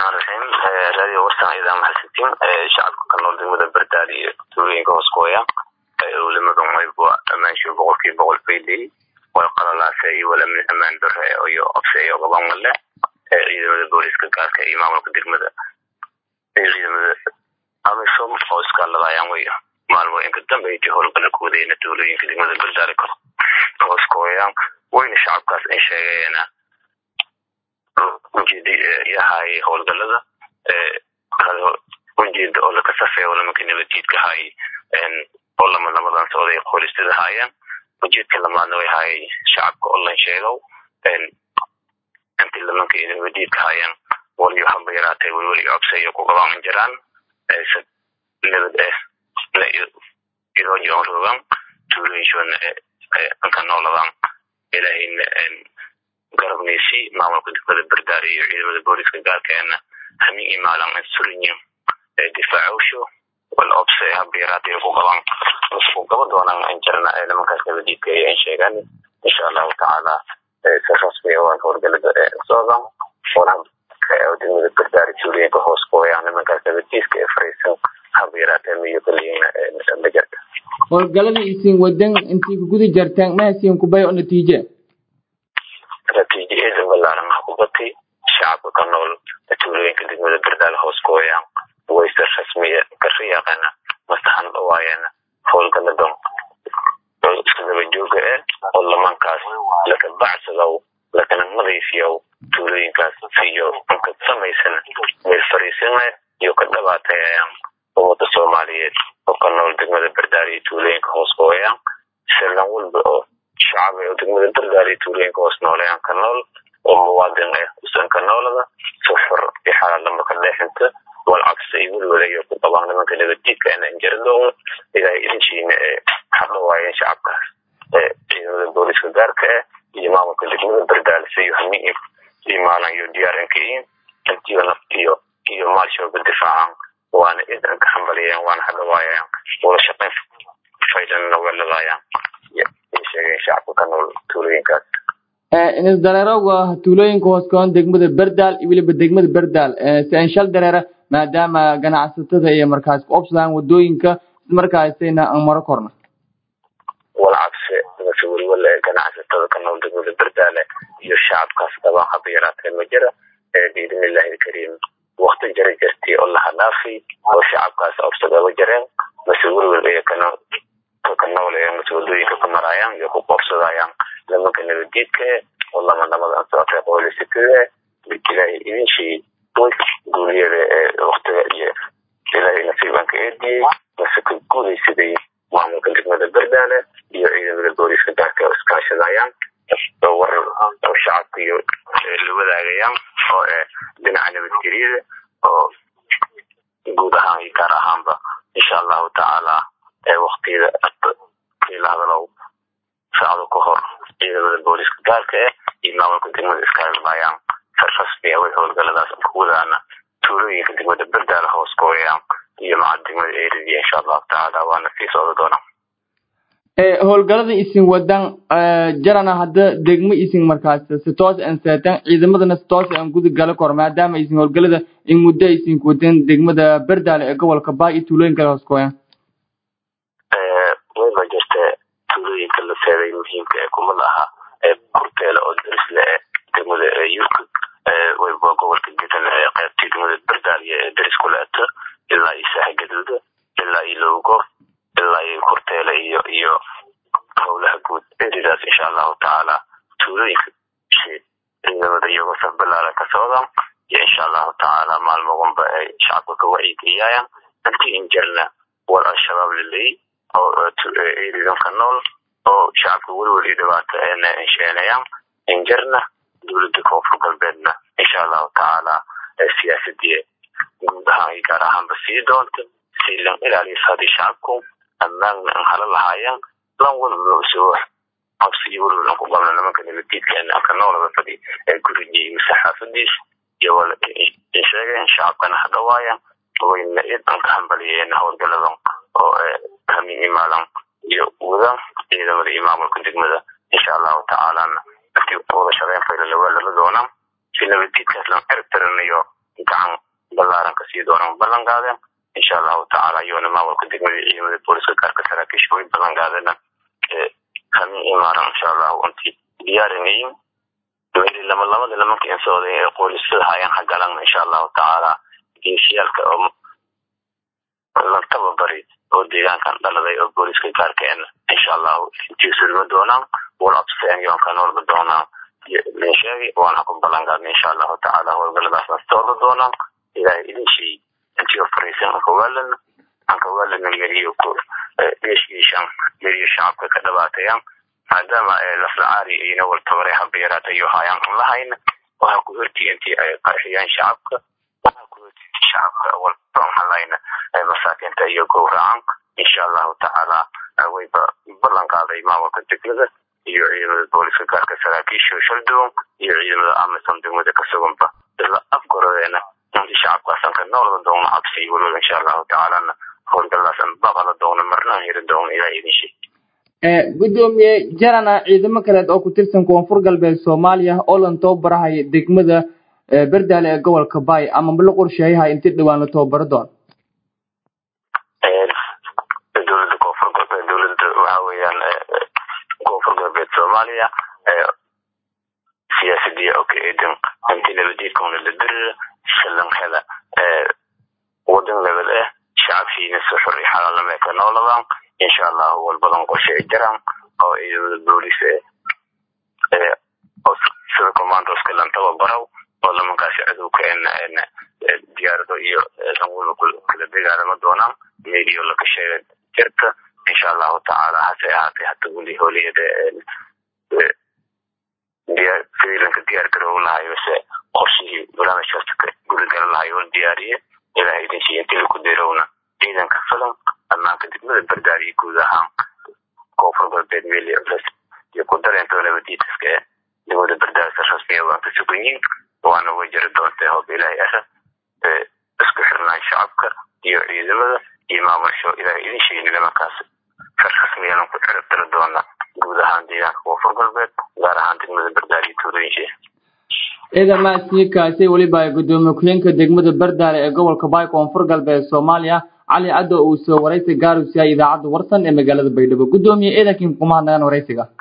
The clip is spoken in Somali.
raxmaan raxiim raadiyo warsan idaa mahadsantiin shacabka ka nool degmada bardaal iyo tuulooyinka hoosgooya ulamada maybua amaansho boqolkiiba boqol fayley way qalalaase iyo walamin amaan dare iyo obse iyo gaban male ciidamada booliska gaarka iyo maamulka degmada ciidamada amisom oo iskaaladayaan wey maalmooyinka dambe intii howlgala ku wadayna tuulooyinka degmada bardaal hoosgooyaan wayna shacabkaas in sheegeena ujeedi yahay howlgalada ujeeda oo lakasafeeya walamanka nabadjiidka hay oo lama lamadan socday qoolistida haayaan ujeedka lamaadna way haayay shacabka online sheegow intii lamanka nabadjiidka haayaan waliyo haba yaraatay welweli cobsayo ku qabaaman jiraan nabad idoo joon rogan tuulooyinshona anka nooladan ilaahayna garabnaysi maamulka degmada bardaar iyo ciidamada booliska gaarkeena hamin imaalan surinyo difaacowsho wal obse habiraatay ku qaban ku qaba doonaan aan jirna nimankaas nabadiidka ay sheegaan insha allahu tacaala si rasmi ah waan howlgalada socdaan wala degmada bardaar tuulooyinka hoos gooyaan nimankaas nabadiidka ee fariisan habiraatay miyo kaliina ma jirta howlgalada isin wadan intii kuguda jartaan mahasiin kubay oo natiije natiijaeeda balaaran ha ku batay shacabka ka nool tuulooyinka degmada bardaal hoos gooyaan wayse rasmiya kariyaaqana masaxan dhawaayana howlgaladan isdaba jooga eh oo lamankaas laka bacsadow lakana madayfiyow tuulooyinkaas iyo anka samaysan meel fariisina iyo ka dhabaatayayaan ummada soomaaliyeed oo ka nool degmada bardaal iyo tuulooyinka hoos gooyaan selan walba oo shacab ee degmada bardaal iyo tuulooyinka hoos noolayaan ka nool oo muwaadin ah usan ka noolada sufur iyo xalaalama ka dheexinta walcabsi iyo welwalayo ku qabaan nimanka nabadjiidka inaan jaradoono ilaahay idinkiina ee hadhawaayeen shacabkaas ciidamada booliska gaarka ah iyo maamulka degmada bardaal siyo hamin iyo maalan iyo diyaarankayin intiyo naftiyo iyo maalshooga difaacan waana idan ka hambaliyeen waana hadhawaayeen wada shaqayn faydanna weladayaan sheegeen shacabka ka nool tuulooyinkaas inis dareerowga tuulooyinka hoos koon degmada bardaal iyo weliba degmada bardaal si aan shal dareera maadaama ganacsatada iyo markaas ku obsadaan wadooyinka markaasayna aan maro korna walcabse mase welwale ganacsatada ka nool degmada bardaale iyo shacabkaas qabaan haba yaraatee ma jira biidn illahi alkariim wakti jara jirtay oo laha dhaafay oo shacabkaas obsadaba jareen mase welwel iyo kanool ka nool ee mase wadooyinka ku maraayaan iyo ku qoobsadayaan nimanka nabadjiidka oo lama namadan socotay qoolisikada ilaahay idinshii guuliyada ee waktiga iyo ilaahay nasiibanka eediyey mase ka guulaysaday maamulka degmada bardaale iyo ciidamada booliska gaarka oo iskaashadayaan oo war oo shacabka iyo la wadaagayaan oo dhinaca nabadgelyada oo guud ahaan iyo gaar ahaanba insha allahu tacaala waktiyada la hadalow saacado ka hor ciidamada booliska gaarka ah iyo maamulka degmada iskaalmayaan sar rasmi ah way howlgaladaas ku wadaana tuulooyinka degmada bardaala hoos gooyaan iyo maca degmada eridia insha allahu tacaala waana sii socda doonaa howlgalada isin wadan jarana hadda degmo isin markaas si toos aan seetan ciidamadana si toos aan guda gala kor maadaama isin howlgalada in muddo isin wadan degmada bardaale ee gobolka baa iyo tuulooyin kale hoos gooyaan wayba jirta tuulooyinka la seeday muhiimka ee kuma laha ee kurteele oo darisle ee degmada yurka wayba gobolka gedan ee qaybtii degmada bardaaliya ee daris ku leeto ilaa iyo saaxa gaduuda ilaa iyo lowgo ilaa iyo kurteele iyo iyo howlaha guud eridaas insha allahu tacaala tuulooyinka ciidamada iyagoo saf ballaaran ka socdaan iyo insha allahu tacaala maalmoganba ay shacabka ka wacyigeliyayaan intii in jirna war al-shabaab laleey oo eridan ka nool oo shacabka welweli dhibaato eena insheenayaan in jirna dowladda koonfur galbeedna insha allahu tacaala siyaasadii guud ahaan iyo gaar ahaanba sii doonta si lan ilaaliyo hadii shacabku ammaanna an hala lahaayaan lan walba usoo qabsi iyo welwel an ku qabna nimanka nabaddiidkeena anka noolada fadhi ee gurigii mise xaafadiis iyo wala sheegeen shacabkana hadhawaayaan wayna id an ka hambaliyeen howlgaladan oo hamin imaalan iyo wadan ciidamada iyo maamulka degmada insha allahu tacaalana intii wada shaqeyn fayla lawaalala doonaan si nabaddiidkaas lan cirib tirinayo gacan balaaran kasii doonaan ballan qaadeen insha allahu tacaala iyona maamulka degmada ciidamada booliska gaarka saraakiisha way ballan qaadeen kami imaaran insha allahu intii diyaarinayin meli lama lamada nimanka insooday ee qoolisyada hayaan hagalan insha allahu tacaala geesiyaalka oo la tababari oo deegaankan dhaladay oo booliska gaarkeena insha allahu intiisulma doonaan wala abseen yoonka noolba doonaan linsheegi waana ku ballan qaadna insha allahu tacaala howlgaladaas nastoorda doonaan ilaahay idin sheey intii fariisan ankawaalana ankawaalana meriyo ku geeshiishan meriyo shacabka ka dhabaatayaan maadaama laslacaari ina wal tabare haba yaraata iyo hayaan an lahayna waxaa ku hortii intii ay qarxiyaan shacabka waxaa ku hortii intii shacabka walbahalayna masaakinta iyo gowracan insha allahu tacaala wayba ballan qaaday maamulka degmada iyo ciidamada booliska gaarka saraakiisha shaldoon iyo ciidamada amisom degmada kasuganba isla afgorodeena intii shacabkaasan ka noolada doona cabsi waliba insha allahu tacaalana howlgalaasan baqala doona marna hiri doona ilaa idin sheeg gudoomiye jarana ciidamo kaleed oo ku tirsan koonfur galbeed soomaaliya oo lan tababarahaya degmada berdaale ee gobolka baay ama ma la qorsheeyahay intii dhawaan la tababaro doon dowladda koonfur galbeed dowladda waxa weeyaan koonfur galbeed soomaaliya siyaasadii oo ka eedan intii nabadiidkuna la dirira shalan hela wadan lebel ah shacabkiina si xor iyo xalaalnimo ay ka nooladaan insha allahu walbadan qorshe ay jiraan oo ciidamada boolis sida commandoska lan tababaraw oo lamankaasi cadowka diyaarado iyo lan walba kala dagaalama doonaan meeliyo laga sheega jirta insha allahu tacaala hase ahaatee hata weli holiyada sidiilanka diyaar garow lahayo se qorshihii barnaamijkaas gudagal lahayo la diyaariye ilaah idin siiya intii laku dirowna ciidanka filan ammaanka degmada bardaariyo guud ahaan koonfur galbeed meel iyo ku dareento nabadiidaska ee degmada bardaarisa rasmiya waan ka suganyiin waana way jiri doonta hoob ilaahay ara isku xirnaan shacabka iyo ciidamada iyo maamusho ilaah idin sheegin nimankaas far rasmiyalan ku ciribtiri doona guud ahaan deegaanka koonfur galbeed gaar ahaan degmada bardaariyo tuulooyinshe ciidan maasniikaasi weliba gudoomiye ku-xigeenka degmada bardaale ee gobolka baay koonfur galbeed soomaaliya cali caddo uu soo waraysi gaarusyahay idaacadda warsan ee magaalada baydhabo gudoomiye ciidankii kumahadnagaan waraysiga